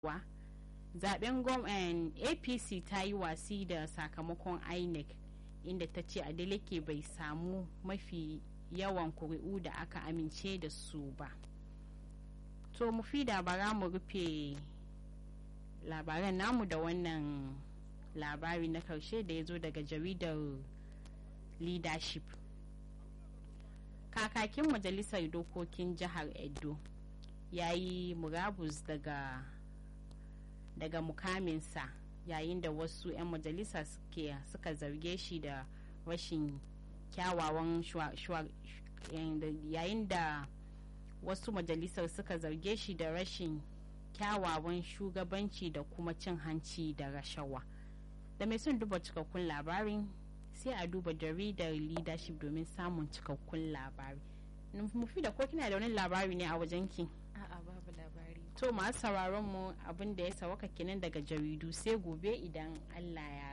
cewa zaben apc ta yi wasi da sakamakon inec inda ta ce adeleke bai samu mafi yawan kuri'u da aka amince da su ba to mu fi bara mu rufe labaran namu da wannan labari na karshe da ya zo daga jaridar leadership kakakin majalisar dokokin jihar edo ya yi murabus daga daga mukaminsa yayin da wasu 'yan majalisa suka zarge shi da rashin kyawawan yayin da wasu majalisar suka zarge shi da rashin kyawawan shugabanci da kuma cin hanci da rashawa da mai son duba cikakkun labarin sai a duba jaridar leadership domin samun cikakkun labari mufi da ko kina da wani labari ne a wajenki a'a babu labari to masu sauraron mu abin da ya sawaka kenan daga jaridu sai gobe idan allah ya